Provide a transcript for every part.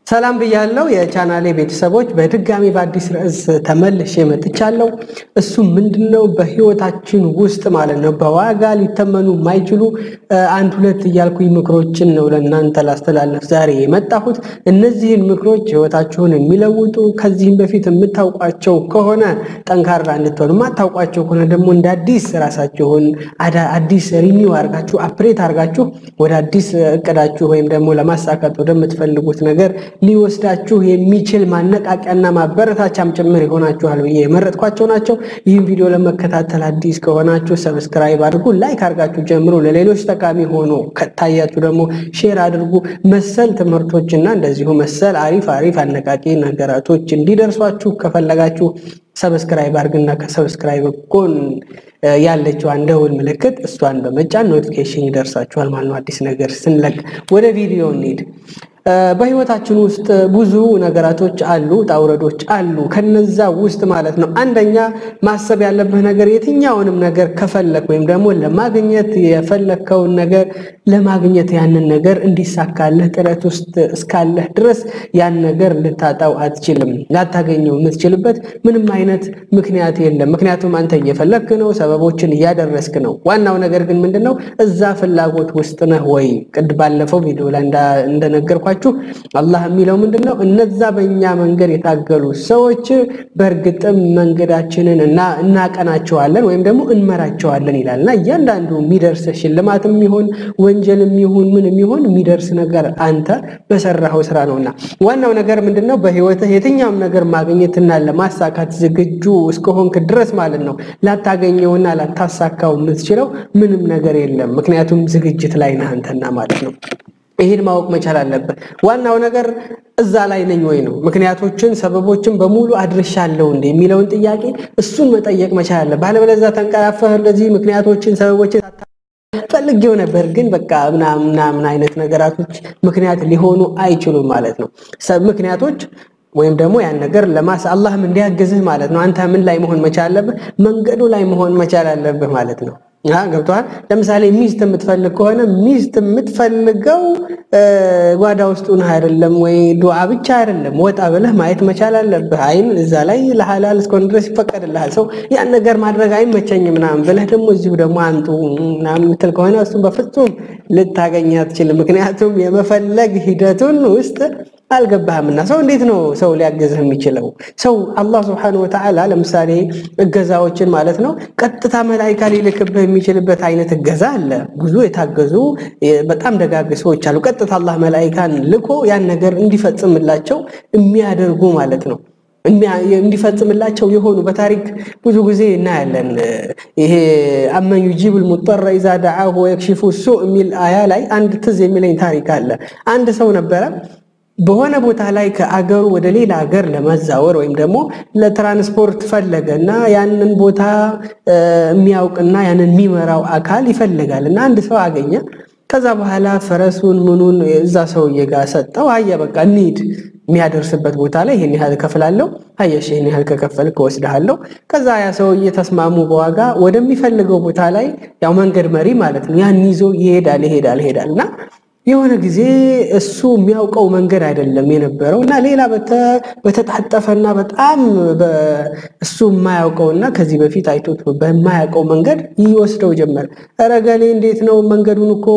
ሰላም ብያለው የቻናሌ ቤተሰቦች፣ በድጋሚ በአዲስ ርዕስ ተመልሼ መጥቻለሁ። እሱ ምንድነው? በህይወታችን ውስጥ ማለት ነው በዋጋ ሊተመኑ የማይችሉ አንድ ሁለት እያልኩኝ ምክሮችን ነው ለእናንተ ላስተላለፍ ዛሬ የመጣሁት። እነዚህን ምክሮች ህይወታችሁን የሚለውጡ ከዚህም በፊት የምታውቋቸው ከሆነ ጠንካራ እንድትሆኑ፣ የማታውቋቸው ከሆነ ደግሞ እንደ አዲስ ራሳችሁን አዲስ ሪኒው አርጋችሁ አፕሬት አርጋችሁ ወደ አዲስ እቅዳችሁ ወይም ደግሞ ለማሳካት ወደምትፈልጉት ነገር ሊወስዳችሁ የሚችል ማነቃቂያና ማበረታቻም ጭምር ይሆናችኋል ብዬ የመረጥኳቸው ናቸው። ይህን ቪዲዮ ለመከታተል አዲስ ከሆናችሁ ሰብስክራይብ አድርጉ፣ ላይክ አድርጋችሁ ጀምሮ ለሌሎች ጠቃሚ ሆኖ ከታያችሁ ደግሞ ሼር አድርጉ። መሰል ትምህርቶችና እንደዚሁ መሰል አሪፍ አሪፍ አነቃቂ ነገራቶች እንዲደርሷችሁ ከፈለጋችሁ ሰብስክራይብ አድርግና ከሰብስክራይብ ጎን ያለችው አንድ ደውል ምልክት እሷን በመጫን ኖቲፊኬሽን ይደርሳችኋል ማለት ነው። አዲስ ነገር ስንለቅ ወደ ቪዲዮ እንሂድ። በህይወታችን ውስጥ ብዙ ነገራቶች አሉ፣ ጣውረዶች አሉ። ከነዛ ውስጥ ማለት ነው አንደኛ ማሰብ ያለብህ ነገር የትኛውንም ነገር ከፈለክ ወይም ደግሞ ለማግኘት የፈለከውን ነገር ለማግኘት ያንን ነገር እንዲሳካልህ ጥረት ውስጥ እስካለህ ድረስ ያን ነገር ልታጣው አትችልም። ላታገኘው የምትችልበት ምንም አይነት ምክንያት የለም። ምክንያቱም አንተ እየፈለክ ነው፣ ሰበቦችን እያደረስክ ነው። ዋናው ነገር ግን ምንድነው እዛ ፍላጎት ውስጥ ነህ ወይ? ቅድ ባለፈው ቪዲዮ ላይ እንደነገርኳችሁ አላህ የሚለው ምንድነው እነዛ በእኛ መንገድ የታገሉ ሰዎች በእርግጥም መንገዳችንን እናቀናቸዋለን ወይም ደግሞ እንመራቸዋለን ይላል እና እያንዳንዱ የሚደርስ ሽልማትም ይሁን ወንጀልም ይሁን ምንም ይሁን የሚደርስ ነገር አንተ በሰራኸው ስራ ነውና ዋናው ነገር ምንድነው በህይወትህ የትኛውም ነገር ማግኘትና ለማሳካት ዝግጁ እስከሆንክ ድረስ ማለት ነው ላታገኘውና ላታሳካው የምትችለው ምንም ነገር የለም። ምክንያቱም ዝግጅት ላይ ነህ አንተና ማለት ነው። ይህን ማወቅ መቻል አለብህ። ዋናው ነገር እዛ ላይ ነኝ ወይ ነው። ምክንያቶችን ሰበቦችን በሙሉ አድርሻለሁ እንደ የሚለውን ጥያቄ እሱን መጠየቅ መቻል አለብህ። አለበለዚያ ተንቀራፈህ እንደዚህ ምክንያቶችን ሰበቦችን ፈልጌው ነበር ግን በቃ ምናምን አይነት ነገራቶች ምክንያት ሊሆኑ አይችሉም ማለት ነው። ምክንያቶች ወይም ደግሞ ያን ነገር ለማስ አላህም እንዲያግዝህ ማለት ነው። አንተ ምን ላይ መሆን መቻል አለብህ? መንገዱ ላይ መሆን መቻል አለብህ ማለት ነው። ገብቶሃል? ለምሳሌ ሚስት የምትፈልግ ከሆነ ሚስት የምትፈልገው ጓዳ ውስጥ ሆነህ አይደለም ወይ ዱዓ ብቻ አይደለም፣ ወጣ ብለህ ማየት መቻል አለብህ። አይን እዛ ላይ ለሐላል እስከሆነ ድረስ ይፈቀድልሃል። ሰው ያን ነገር ማድረግ አይመቸኝም ምናምን ብለህ ደግሞ እዚሁ ደግሞ አንጡ ምናምን የምትል ከሆነ እሱም በፍጹም ልታገኝ አትችልም። ምክንያቱም የመፈለግ ሂደቱን ውስጥ አልገባህምና ሰው እንዴት ነው ሰው ሊያገዝህ የሚችለው? ሰው አላህ ስብሐነሁ ወተዓላ ለምሳሌ እገዛዎችን ማለት ነው ቀጥታ መላኢካ ሊልክብህ የሚችልበት አይነት እገዛ አለ። ብዙ የታገዙ በጣም ደጋግ ሰዎች አሉ። ቀጥታ አላህ መላኢካን ልኮ ያን ነገር እንዲፈጽምላቸው የሚያደርጉ ማለት ነው እንዲፈጽምላቸው የሆኑ በታሪክ ብዙ ጊዜ እናያለን። ይሄ አመን ዩጂቡል ሙጠረ ኢዛ ደዓሁ ወየክሽፉ ሱእ የሚል አያ ላይ አንድ ትዝ የሚለኝ ታሪክ አለ። አንድ ሰው ነበረ በሆነ ቦታ ላይ ከአገሩ ወደ ሌላ ሀገር ለመዛወር ወይም ደግሞ ለትራንስፖርት ፈለገ እና ያንን ቦታ የሚያውቅና ያንን የሚመራው አካል ይፈልጋል እና አንድ ሰው አገኘ። ከዛ በኋላ ፈረሱን ምኑን እዛ ሰውዬ ጋር ሰጠው። አየ በቃ እንሂድ የሚያደርስበት ቦታ ላይ ይህን ያህል እከፍላለሁ፣ አየሽ ይህን ያህል ከከፈልክ እወስድሃለሁ። ከዛ ያ ሰውዬ ተስማሙ በዋጋ ወደሚፈልገው ቦታ ላይ ያው መንገድ መሪ ማለት ነው ያን ይዞ ይሄዳል ይሄዳል ይሄዳል እና የሆነ ጊዜ እሱ የሚያውቀው መንገድ አይደለም የነበረው እና ሌላ በተጣጠፈና በጣም እሱ የማያውቀውና ከዚህ በፊት አይቶት በማያውቀው መንገድ ይወስደው ጀመር። ኧረ ገሌ እንዴት ነው መንገዱን እኮ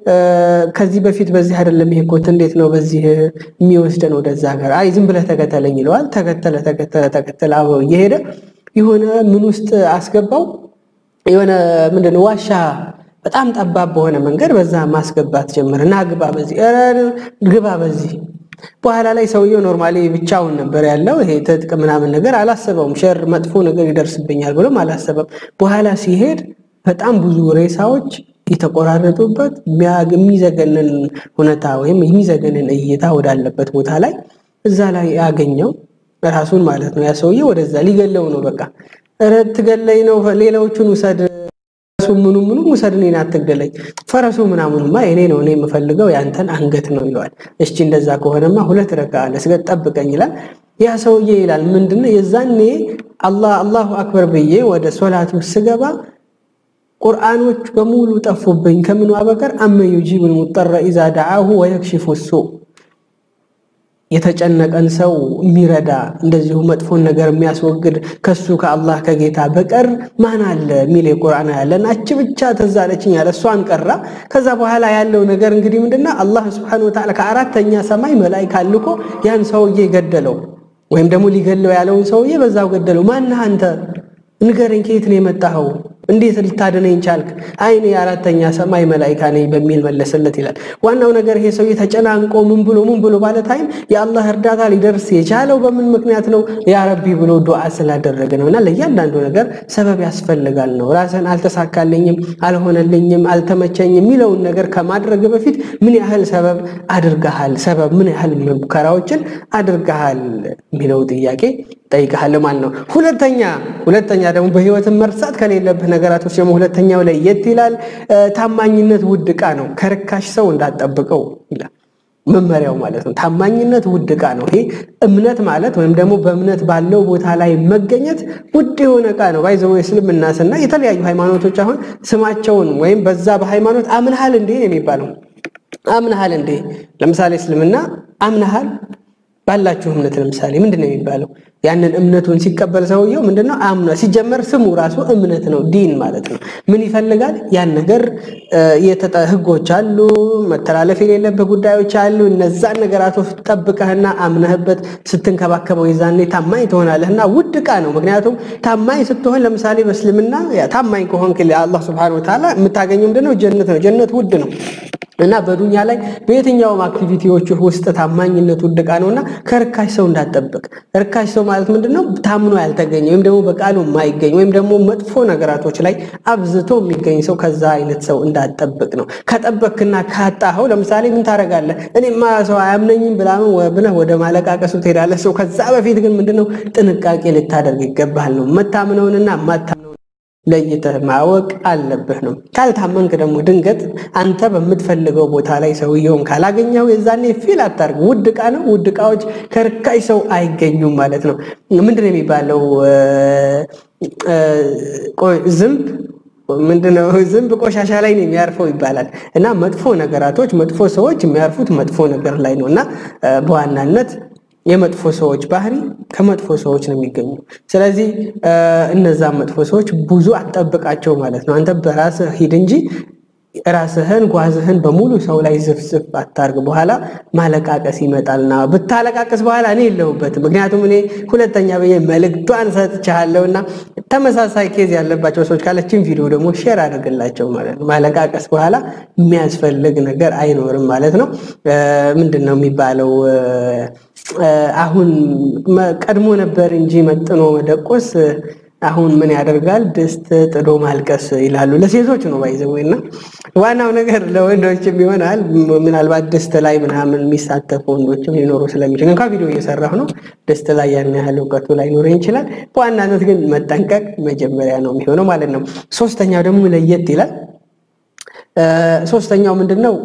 ከዚህ በፊት በዚህ አይደለም ይሄ እኮ እንዴት ነው በዚህ የሚወስደን ወደዛ ሀገር? አይ ዝም ብለህ ተከተለኝ ይለዋል። ተከተለ ተከተለ ተከተለ አብረው እየሄደ የሆነ ምን ውስጥ አስገባው የሆነ ምንድን ነው ዋሻ በጣም ጠባብ በሆነ መንገድ በዛ ማስገባት ጀመረ እና ግባ በዚህ ግባ በዚህ። በኋላ ላይ ሰውየው ኖርማሊ ብቻውን ነበር ያለው። ይሄ ትጥቅ ምናምን ነገር አላሰበውም። ሸር መጥፎ ነገር ይደርስብኛል ብሎም አላሰበም። በኋላ ሲሄድ በጣም ብዙ ሬሳዎች የተቆራረጡበት የሚዘገንን ሁኔታ ወይም የሚዘገንን እይታ ወዳለበት ቦታ ላይ እዛ ላይ ያገኘው ራሱን ማለት ነው። ያ ሰውዬ ወደዛ ሊገለው ነው። በቃ ኧረ ትገለኝ ነው፣ ሌላዎቹን ውሰድ ምኑ ምኑ ውሰድ፣ እኔን አትግደለኝ። ፈረሱ ምናምኑማ የኔ ነው፣ እኔ የምፈልገው ያንተን አንገት ነው ይለዋል። እሺ እንደዛ ከሆነማ ሁለት ረካ ለስገድ ጠብቀኝ ይላል። ያ ሰውዬ ይላል ምንድነው የዛኔ አላህ አላሁ አክበር ብዬ ወደ ሶላቱ ስገባ ቁርአኖች በሙሉ ጠፉብኝ። ከምኑ በቀር አመን ዩጂቡል ሙጠረ ኢዛ ደዓሁ ወየክሽፉ ሱእ የተጨነቀን ሰው የሚረዳ እንደዚሁ መጥፎን ነገር የሚያስወግድ ከሱ ከአላህ ከጌታ በቀር ማን አለ የሚል የቁርአን ያለን አች ብቻ ተዛለችኝ ያለ እሷን ቀራ። ከዛ በኋላ ያለው ነገር እንግዲህ ምንድነው አላህ ስብሐነሁ ወተዓላ ከአራተኛ ሰማይ መላኢካ ልኮ ያን ሰውዬ ገደለው፣ ወይም ደግሞ ሊገለው ያለውን ሰውዬ በዛው ገደለው። ማነህ አንተ ንገረኝ፣ ከየት ነው የመጣኸው? እንዴት ልታድነኝ ቻልክ? አይ እኔ የአራተኛ ሰማይ መላኢካ ነኝ በሚል መለሰለት ይላል። ዋናው ነገር ይሄ ሰውዬ ተጨናንቆ ምን ብሎ ምን ብሎ ባለ ታይም የአላህ እርዳታ ሊደርስ የቻለው በምን ምክንያት ነው? ያ ረቢ ብሎ ዱዓ ስላደረገ ነው። እና ለእያንዳንዱ ነገር ሰበብ ያስፈልጋል ነው። ራስን አልተሳካልኝም፣ አልሆነልኝም፣ አልተመቸኝም የሚለውን ነገር ከማድረግ በፊት ምን ያህል ሰበብ አድርገሃል፣ ሰበብ ምን ያህል ሙከራዎችን አድርገሃል የሚለው ጥያቄ ጠይቀሃል ማለት ነው። ሁለተኛ ሁለተኛ ደግሞ በህይወትን መርሳት ከሌለብህ ነገራቶች ደግሞ ሁለተኛው ላይ የት ይላል? ታማኝነት ውድ ዕቃ ነው፣ ከርካሽ ሰው እንዳትጠብቀው ይላል መመሪያው ማለት ነው። ታማኝነት ውድ ዕቃ ነው። ይሄ እምነት ማለት ወይም ደግሞ በእምነት ባለው ቦታ ላይ መገኘት ውድ የሆነ ዕቃ ነው። ባይዘው እስልምና ስና የተለያዩ ሃይማኖቶች አሁን ስማቸውን ወይም በዛ በሃይማኖት አምንሃል እንዴ የሚባለው አምንሃል እንዴ። ለምሳሌ እስልምና አምንሃል ባላችሁ እምነት ለምሳሌ ምንድን ነው የሚባለው? ያንን እምነቱን ሲቀበል ሰውየው ምንድነው አምኗ። ሲጀመር ስሙ ራሱ እምነት ነው፣ ዲን ማለት ነው። ምን ይፈልጋል? ያን ነገር የተጠ ህጎች አሉ፣ መተላለፍ የሌለብህ ጉዳዮች አሉ። እነዛን ነገራቶች ጠብቀህና አምነህበት ስትንከባከበው የዛኔ ታማኝ ትሆናለህ እና ውድ ዕቃ ነው። ምክንያቱም ታማኝ ስትሆን ለምሳሌ በእስልምና ታማኝ ከሆንክ አላህ ሱብሓነሁ ወተዓላ የምታገኘው ምንድነው? ጀነት ነው። ጀነት ውድ ነው። እና በዱንያ ላይ በየትኛውም አክቲቪቲዎች ውስጥ ታማኝነት ውድ ዕቃ ነውና ከርካሽ ሰው እንዳትጠብቅ። ርካሽ ሰው ማለት ምንድነው? ታምኖ ያልተገኘ ወይም ደግሞ በቃሉ የማይገኝ ወይም ደግሞ መጥፎ ነገራቶች ላይ አብዝቶ የሚገኝ ሰው ከዛ አይነት ሰው እንዳትጠብቅ ነው። ከጠበክና ካጣኸው ለምሳሌ ምን ታደርጋለህ? እኔማ ሰው አያምነኝም ብላምን ብለህ ወደ ማለቃቀሱ ትሄዳለህ። ሰው ከዛ በፊት ግን ምንድነው ጥንቃቄ ልታደርግ ይገባሃል ነው መታምነውንና ማታምነውን ለይተህ ማወቅ አለብህ ነው። ካልታመንክ ደግሞ ድንገት አንተ በምትፈልገው ቦታ ላይ ሰውየውን ካላገኘው የዛኔ ፊል አታርግ። ውድ ዕቃ ነው። ውድ ዕቃዎች ከርካሽ ሰው አይገኙም ማለት ነው። ምንድን ነው የሚባለው? ዝንብ ምንድነው? ዝንብ ቆሻሻ ላይ ነው የሚያርፈው ይባላል። እና መጥፎ ነገራቶች፣ መጥፎ ሰዎች የሚያርፉት መጥፎ ነገር ላይ ነው እና በዋናነት የመጥፎ ሰዎች ባህሪ ከመጥፎ ሰዎች ነው የሚገኙ። ስለዚህ እነዛን መጥፎ ሰዎች ብዙ አትጠብቃቸው ማለት ነው። አንተ በራስህ ሂድ እንጂ ራስህን ጓዝህን በሙሉ ሰው ላይ ዝፍዝፍ አታርግ። በኋላ ማለቃቀስ ይመጣልና ብታለቃቀስ በኋላ እኔ የለሁበትም። ምክንያቱም እኔ ሁለተኛ ብዬ መልእክቷን ሰጥቻለሁ እና ተመሳሳይ ኬዝ ያለባቸው ሰዎች ካለችን ቪዲዮ ደግሞ ሼር አድርግላቸው ማለት ነው። ማለቃቀስ በኋላ የሚያስፈልግ ነገር አይኖርም ማለት ነው። ምንድን ነው የሚባለው? አሁን ቀድሞ ነበር እንጂ መጥኖ መደቆስ አሁን ምን ያደርጋል ድስት ጥዶ ማልቀስ ይላሉ። ለሴቶች ነው ባይዘው እና ዋናው ነገር ለወንዶችም ይሆናል። ምናልባት ድስት ላይ ምናምን የሚሳተፉ ወንዶችም ሊኖሩ ስለሚችል እንኳ ቪዲዮ እየሰራሁ ነው። ድስት ላይ ያን ያህል እውቀቱ ላይኖረኝ ይችላል። በዋናነት ግን መጠንቀቅ መጀመሪያ ነው የሚሆነው ማለት ነው። ሶስተኛው ደግሞ ለየት ይላል። ሶስተኛው ምንድን ነው?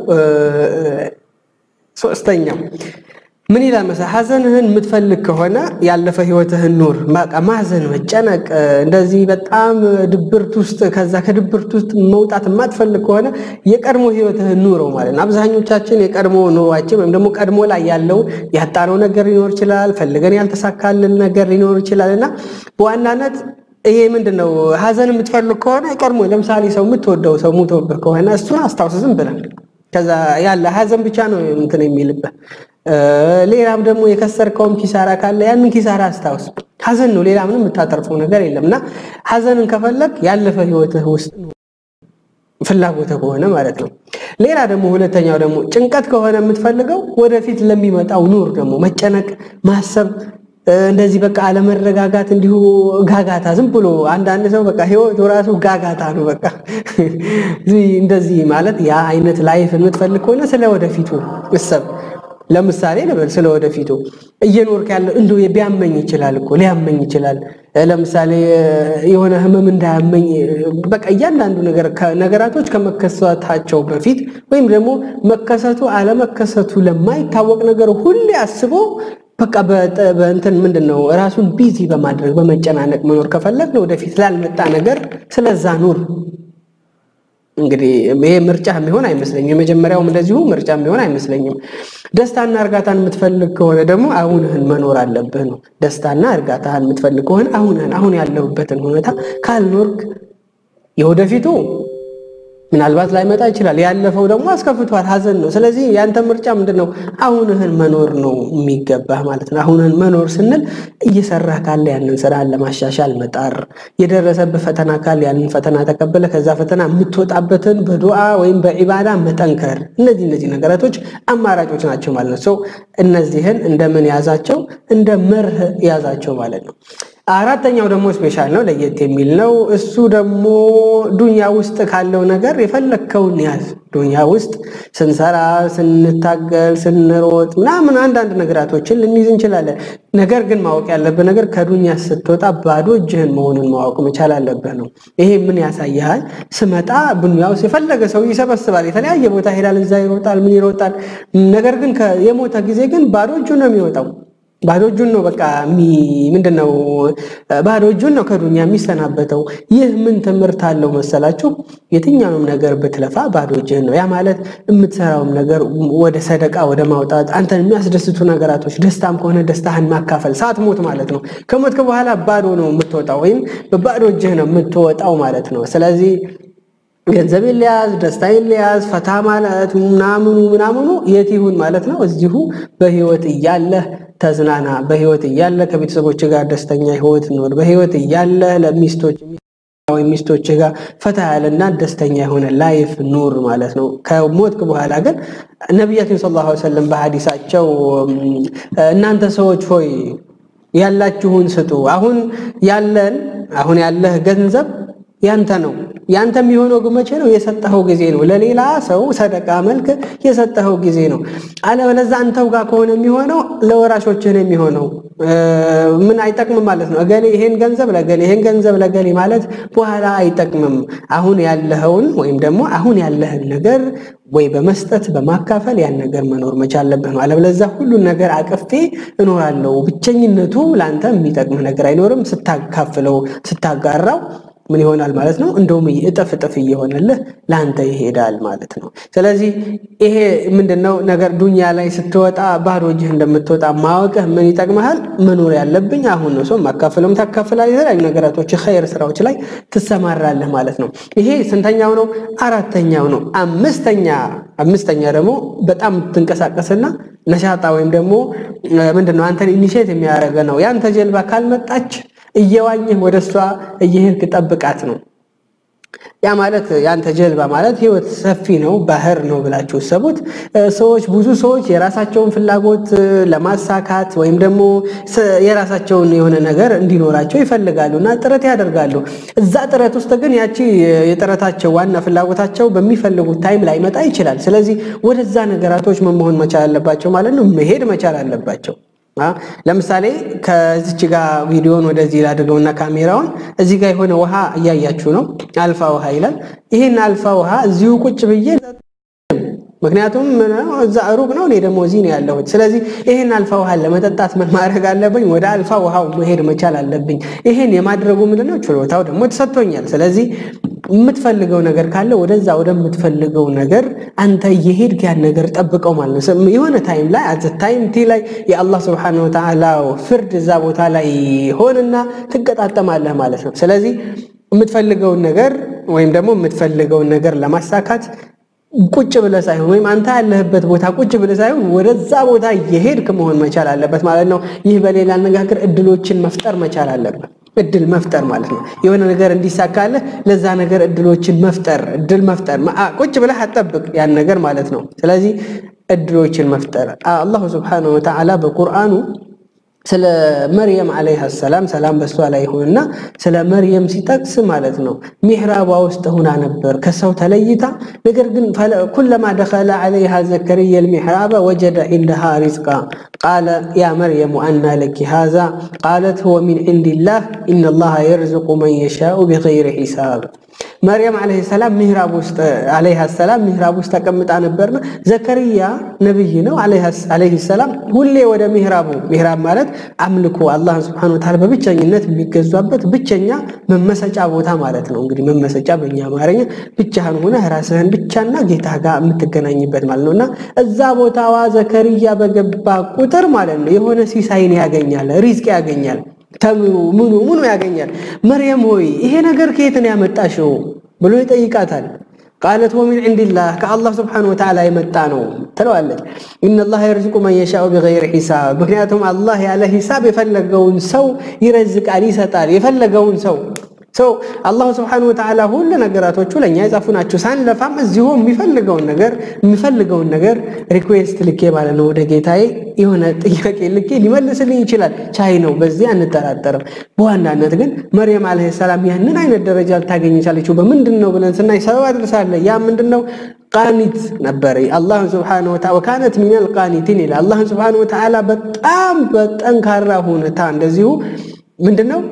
ሶስተኛው ምን ይላል መሰለህ? ሀዘንህን የምትፈልግ ከሆነ ያለፈ ህይወትህን ኑር። በቃ ማዘን፣ መጨነቅ፣ እንደዚህ በጣም ድብርት ውስጥ ከዛ ከድብርት ውስጥ መውጣት የማትፈልግ ከሆነ የቀድሞ ህይወትህን ኑረው ማለት ነው። አብዛኞቻችን የቀድሞ ኑሯችን ወይም ደግሞ ቀድሞ ላይ ያለው ያጣነው ነገር ሊኖር ይችላል፣ ፈልገን ያልተሳካልን ነገር ሊኖር ይችላል እና በዋናነት ይሄ ምንድን ነው ሀዘን የምትፈልግ ከሆነ ቀድሞ ለምሳሌ ሰው የምትወደው ሰው ሙቶብህ ከሆነ እሱን አስታውስ ዝም ብለህ ከዛ ያለ ሀዘን ብቻ ነው እንትን የሚልብህ ሌላም ደግሞ የከሰርከውም ኪሳራ ካለ ያንን ኪሳራ አስታውስ። ሀዘን ነው፣ ሌላ ምንም የምታተርፈው ነገር የለም እና ሀዘንን ከፈለግ ያለፈ ህይወትህ ውስጥ ፍላጎትህ ከሆነ ማለት ነው። ሌላ ደግሞ ሁለተኛው ደግሞ ጭንቀት ከሆነ የምትፈልገው ወደፊት ለሚመጣው ኑር ደግሞ መጨነቅ፣ ማሰብ እንደዚህ በቃ አለመረጋጋት፣ እንዲሁ ጋጋታ፣ ዝም ብሎ አንዳንድ ሰው በቃ ህይወቱ ራሱ ጋጋታ ነው። በቃ እንደዚህ ማለት ያ አይነት ላይፍ የምትፈልግ ከሆነ ስለ ወደፊቱ እሰብ ለምሳሌ ልበል ስለ ወደፊቱ እየኖርክ ያለው እንደው ቢያመኝ ይችላል እኮ ሊያመኝ ይችላል። ለምሳሌ የሆነ ህመም እንዳያመኝ በቃ እያንዳንዱ ነገር ነገራቶች ከመከሰታቸው በፊት ወይም ደግሞ መከሰቱ አለመከሰቱ ለማይታወቅ ነገር ሁሌ አስቦ በቃ በእንትን ምንድን ነው ራሱን ቢዚ በማድረግ በመጨናነቅ መኖር ከፈለግ ወደፊት ላልመጣ ነገር ስለዛ ኑር። እንግዲህ ይሄ ምርጫ የሚሆን አይመስለኝም። የመጀመሪያውም እንደዚሁ ምርጫ የሚሆን አይመስለኝም። ደስታና እርጋታን የምትፈልግ ከሆነ ደግሞ አሁንህን መኖር አለብህ ነው። ደስታና እርጋታህን የምትፈልግ ከሆነ አሁንህን አሁን ያለሁበትን ሁኔታ ካልኖርክ የወደፊቱ ምናልባት ላይመጣ ይችላል። ያለፈው ደግሞ አስከፍቷል፣ ሀዘን ነው። ስለዚህ ያንተ ምርጫ ምንድን ነው? አሁንህን መኖር ነው የሚገባህ ማለት ነው። አሁንህን መኖር ስንል እየሰራህ ካለ ያንን ስራህን ለማሻሻል መጣር፣ የደረሰብህ ፈተና ካለ ያንን ፈተና ተቀበለ ከዛ ፈተና የምትወጣበትን በዱዓ ወይም በዒባዳ መጠንከር። እነዚህ እነዚህ ነገራቶች አማራጮች ናቸው ማለት ነው። ሰው እነዚህን እንደምን ያዛቸው? እንደ መርህ ያዛቸው ማለት ነው። አራተኛው ደግሞ ስፔሻል ነው፣ ለየት የሚል ነው። እሱ ደግሞ ዱንያ ውስጥ ካለው ነገር የፈለግከውን ያዝ። ዱንያ ውስጥ ስንሰራ፣ ስንታገል፣ ስንሮጥ ምናምን አንዳንድ ነገራቶችን ልንይዝ እንችላለን። ነገር ግን ማወቅ ያለብህ ነገር ከዱንያ ስትወጣ ባዶ እጅህን መሆኑን ማወቅ መቻል አለብህ ነው። ይሄ ምን ያሳይሃል? ስመጣ ዱንያ ውስጥ የፈለገ ሰው ይሰበስባል፣ የተለያየ ቦታ ሄዳል፣ እዛ ይሮጣል፣ ምን ይሮጣል። ነገር ግን የሞተ ጊዜ ግን ባዶ እጁን ነው የሚወጣው ባዶ እጁን ነው በቃ ምንድን ነው ባዶ እጁን ነው ከዱንያ የሚሰናበተው። ይህ ምን ትምህርት አለው መሰላችሁ? የትኛውንም ነገር ብትለፋ ባዶ እጅህን ነው። ያ ማለት የምትሰራውም ነገር ወደ ሰደቃ ወደ ማውጣት፣ አንተን የሚያስደስቱ ነገራቶች፣ ደስታም ከሆነ ደስታህን ማካፈል ሳትሞት ማለት ነው። ከሞትክ በኋላ ባዶ ነው የምትወጣው፣ ወይም በባዶ እጅህ ነው የምትወጣው ማለት ነው። ስለዚህ ገንዘብ ሊያዝ ደስታ ሊያዝ ፈታ ማለት ምናምኑ ምናምኑ የት ይሁን ማለት ነው። እዚሁ በህይወት እያለህ ተዝናና። በህይወት እያለ ከቤተሰቦች ጋር ደስተኛ ህይወት ኖር። በህይወት እያለ ለሚስቶች ወይም ሚስቶች ጋር ፈታ ያለና ደስተኛ የሆነ ላይፍ ኑር ማለት ነው። ከሞትክ በኋላ ግን ነቢያችን ሰለላሁ ዐለይሂ ወሰለም በሐዲሳቸው እናንተ ሰዎች ሆይ ያላችሁን ስጡ። አሁን ያለን አሁን ያለህ ገንዘብ ያንተ ነው። ያንተ የሚሆነው ግን መቼ ነው? የሰጠኸው ጊዜ ነው። ለሌላ ሰው ሰደቃ መልክ የሰጠኸው ጊዜ ነው። አለበለዚያ አንተው ጋር ከሆነ የሚሆነው ለወራሾችህ ነው የሚሆነው። ምን አይጠቅምም ማለት ነው። እገሌ ይሄን ገንዘብ ለገሌ ይሄን ገንዘብ ለገሌ ማለት በኋላ አይጠቅምም። አሁን ያለኸውን ወይም ደግሞ አሁን ያለህን ነገር ወይ በመስጠት በማካፈል ያን ነገር መኖር መቻል አለብህ ነው። አለበለዚያ ሁሉን ነገር አቅፌ እኖራለሁ፣ ብቸኝነቱ ለአንተ የሚጠቅምህ ነገር አይኖርም። ስታካፍለው ስታጋራው ምን ይሆናል ማለት ነው? እንደውም እጥፍ እጥፍ እየሆነልህ ለአንተ ይሄዳል ማለት ነው። ስለዚህ ይሄ ምንድነው ነገር ዱንያ ላይ ስትወጣ ባዶ እጅህ እንደምትወጣ ማወቅህ ምን ይጠቅመሃል? መኖር ያለብኝ አሁን ነው። ሰው ማካፈለም ታካፍላለህ፣ የተለያዩ ነገራቶች ኸይር ስራዎች ላይ ትሰማራለህ ማለት ነው። ይሄ ስንተኛው ነው? አራተኛው ነው። አምስተኛ አምስተኛ ደግሞ በጣም ትንቀሳቀስና ነሻጣ ወይም ደግሞ ምንድነው አንተን ኢኒሼት የሚያደርገ ነው። ያንተ ጀልባ ካልመጣች እየዋኘህ ወደ እሷ እየሄድክ ጠብቃት ነው። ያ ማለት ያንተ ጀልባ ማለት ህይወት ሰፊ ነው፣ ባህር ነው ብላችሁ ሰቡት። ሰዎች ብዙ ሰዎች የራሳቸውን ፍላጎት ለማሳካት ወይም ደግሞ የራሳቸውን የሆነ ነገር እንዲኖራቸው ይፈልጋሉ እና ጥረት ያደርጋሉ። እዛ ጥረት ውስጥ ግን ያቺ የጥረታቸው ዋና ፍላጎታቸው በሚፈልጉት ታይም ላይመጣ ይችላል። ስለዚህ ወደዛ ነገራቶች ምን መሆን መቻል አለባቸው ማለት ነው፣ መሄድ መቻል አለባቸው። ለምሳሌ ከዚች ጋር ቪዲዮን ወደዚህ ላድርገውና ካሜራውን እዚህ ጋር የሆነ ውሃ እያያችሁ ነው። አልፋ ውሃ ይላል። ይህን አልፋ ውሃ እዚሁ ቁጭ ብዬ ምክንያቱም እዛ ሩቅ ነው፣ እኔ ደግሞ እዚህ ነው ያለሁት። ስለዚህ ይህን አልፋ ውሃን ለመጠጣት ምን ማድረግ አለብኝ? ወደ አልፋ ውሃው መሄድ መቻል አለብኝ። ይህን የማድረጉ ምንድነው ችሎታው ደግሞ ተሰጥቶኛል። ስለዚህ የምትፈልገው ነገር ካለ ወደዛ ወደምትፈልገው ነገር አንተ እየሄድክ ያን ነገር ጠብቀው ማለት ነው። የሆነ ታይም ላይ አዘ ታይም ቲ ላይ የአላህ ስብሐነሁ ወተዓላ ፍርድ እዛ ቦታ ላይ ሆንና ትገጣጠማለህ ማለት ነው። ስለዚህ የምትፈልገውን ነገር ወይም ደግሞ የምትፈልገውን ነገር ለማሳካት ቁጭ ብለህ ሳይሆን ወይም አንተ ያለህበት ቦታ ቁጭ ብለህ ሳይሆን ወደዛ ቦታ እየሄድክ መሆን መቻል አለበት ማለት ነው። ይህ በሌላ አነጋገር እድሎችን መፍጠር መቻል አለበት። እድል መፍጠር ማለት ነው። የሆነ ነገር እንዲሳካልህ ለዛ ነገር እድሎችን መፍጠር እድል መፍጠር ቁጭ ብለህ አጠብቅ ያን ነገር ማለት ነው። ስለዚህ እድሎችን መፍጠር አላሁ ስብሓነሁ ወተዓላ በቁርአኑ ስለ መርየም ዓለይሃ ሰላም ሰላም በሷ ላይ ይሁንና ስለ መርየም ሲጠቅስ ማለት ነው ሚሕራቧ ውስጥ ሁና ነበር ከሰው ተለይታ። ነገር ግን ኩለማ ደኸለ ዓለይሃ ዘከርያ ልሚሕራበ ወጀደ ዒንደሃ ሪዝቃ ቃለ ያ መርየሙ አና ለኪ ሃዛ ቃለት ሁወ ሚን ዒንዲላህ ኢነላሃ የርዝቁ መን የሻኡ ቢገይሪ ሒሳብ። መርየም ዓለይሂ ሰላም ሚህራብ ውስጥ ዓለይሃ ሰላም ሚህራብ ውስጥ ተቀምጣ ነበርና ዘከርያ ነብይ ነው ዓለይሂ ሰላም ሁሌ ወደ ሚህራቡ ሚህራብ ማለት አምልኮ አላህን ሱብሓነሁ ወተዓላ በብቸኝነት የሚገዛበት ብቸኛ መመሰጫ ቦታ ማለት ነው። እንግዲህ መመሰጫ በእኛ አማርኛ ብቻህን ሆነህ ራስህን ብቻና ጌታ ጋር የምትገናኝበት ማለት ነውና እዛ ቦታዋ ዘከርያ በገባ ቁጥር ማለት ነው የሆነ ሲሳይን ያገኛል፣ ሪዝቅ ያገኛል ተምሩ ምኑ ምኑ ያገኛል። መርየም ሆይ ይሄ ነገር ከየት ነው ያመጣሽው ብሎ ይጠይቃታል። ቃለት ወሚን ዒንዲላህ ከአላህ ስብሓነሁ ወተዓላ የመጣ ነው ትለዋለች። ኢነላህ የርዝቁ መን የሻኡ ቢገይሪ ሒሳብ። ምክንያቱም አላህ ያለ ሂሳብ የፈለገውን ሰው ይረዝቃል፣ ይሰጣል። የፈለገውን ሰው ሰው አላሁ ስብሓነሁ ወተዓላ ሁሉ ነገራቶቹ ለእኛ የጻፉ ናቸው። ሳንለፋም እዚሁ የሚፈልገውን ነገር የሚፈልገውን ነገር ሪኩዌስት ልኬ ማለት ነው ወደ ጌታዬ የሆነ ጥያቄ ልኬ ሊመልስልኝ ይችላል። ቻይ ነው፣ በዚህ አንጠራጠርም። በዋናነት ግን መርየም ዓለይሂ ሰላም ያንን አይነት ደረጃ ልታገኝ የቻለችው በምንድን ነው ብለን ስናይ ሰበብ አድርሳለ። ያ ምንድን ነው? ቃኒት ነበረ። አላህን ስብሓነሁ ወተዓላ ወካነት ሚነል ቃኒቲን ይላል። አላህን ስብሓነሁ ወተዓላ በጣም በጠንካራ ሁኔታ እንደዚሁ ምንድን ነው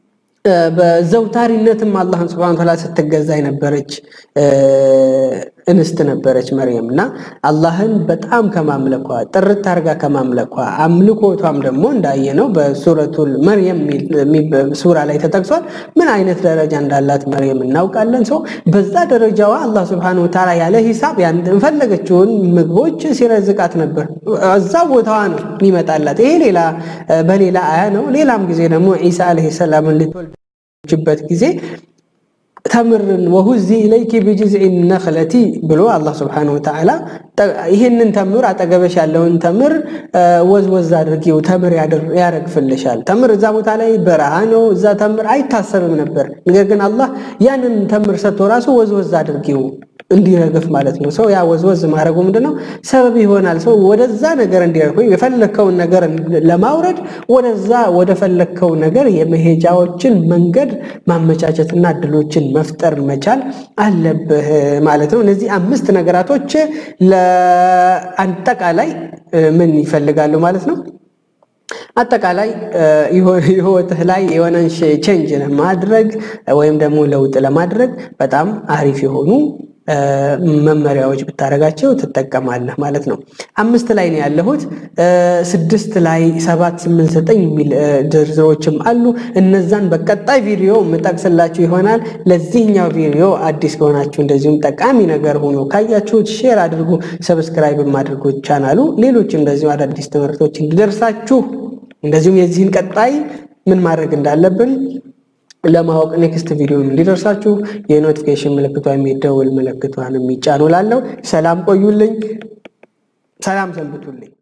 በዘውታሪነትም አላህን ስብሐነ ወተዓላ ስትገዛ የነበረች እንስት ነበረች መርየም እና አላህን በጣም ከማምለኳ ጥርት አርጋ ከማምለኳ አምልኮቷም ደግሞ እንዳየነው በሱረቱል መርየም ሱራ ላይ ተጠቅሷል። ምን አይነት ደረጃ እንዳላት መርየም እናውቃለን። ሰው በዛ ደረጃዋ አላህ ስብሐነ ወተዓላ ያለ ሂሳብ የፈለገችውን ምግቦች ሲረዝቃት ነበር። እዛ ቦታዋ ነው የሚመጣላት። ይሄ ሌላ በሌላ አያ ነው። ሌላም ጊዜ ደግሞ ዒሳ ዓለይሂ ሰላምን ልትወልጅበት ጊዜ ተምርን ወሁዚ ኢለይኪ ቢጅዝዒ ነኽለቲ ብሎ አላህ ስብሓነሁ ወተዓላ ይህንን ተምር አጠገበሽ ያለውን ተምር ወዝወዝ አድርጊው ተምር ያረግፍልሻል። ተምር እዛ ቦታ ላይ በረሃ ነው፣ እዛ ተምር አይታሰብም ነበር። ነገር ግን አላህ ያንን ተምር ሰጥቶ ራሱ ወዝወዝ አድርጊው እንዲረግፍ ማለት ነው። ሰው ያ ወዝወዝ ማድረጉ ምንድነው ሰበብ ይሆናል። ሰው ወደዛ ነገር እንዲረግፍ የፈለግከውን ነገር ለማውረድ ወደዛ ወደ ፈለግከው ነገር የመሄጃዎችን መንገድ ማመቻቸትና እድሎችን መፍጠር መቻል አለብህ ማለት ነው። እነዚህ አምስት ነገራቶች ለአጠቃላይ ምን ይፈልጋሉ ማለት ነው? አጠቃላይ ህይወትህ ላይ የሆነን ቼንጅ ለማድረግ ወይም ደግሞ ለውጥ ለማድረግ በጣም አሪፍ የሆኑ መመሪያዎች ብታደርጋቸው ትጠቀማለህ ማለት ነው። አምስት ላይ ነው ያለሁት። ስድስት ላይ ሰባት፣ ስምንት፣ ዘጠኝ የሚል ዝርዝሮችም አሉ። እነዛን በቀጣይ ቪዲዮ የምጠቅስላችሁ ይሆናል። ለዚህኛው ቪዲዮ አዲስ ከሆናችሁ እንደዚሁም ጠቃሚ ነገር ሆኖ ካያችሁት ሼር አድርጉ፣ ሰብስክራይብ አድርጉ ቻናሉ። ሌሎች እንደዚሁ አዳዲስ ትምህርቶች እንዲደርሳችሁ እንደዚሁም የዚህን ቀጣይ ምን ማድረግ እንዳለብን ለማወቅ ኔክስት ቪዲዮ እንዲደርሳችሁ የኖቲፊኬሽን ምልክቷ የሚደውል ምልክቷን የሚጫኑ ላለው ሰላም ቆዩልኝ። ሰላም ሰንብቱልኝ።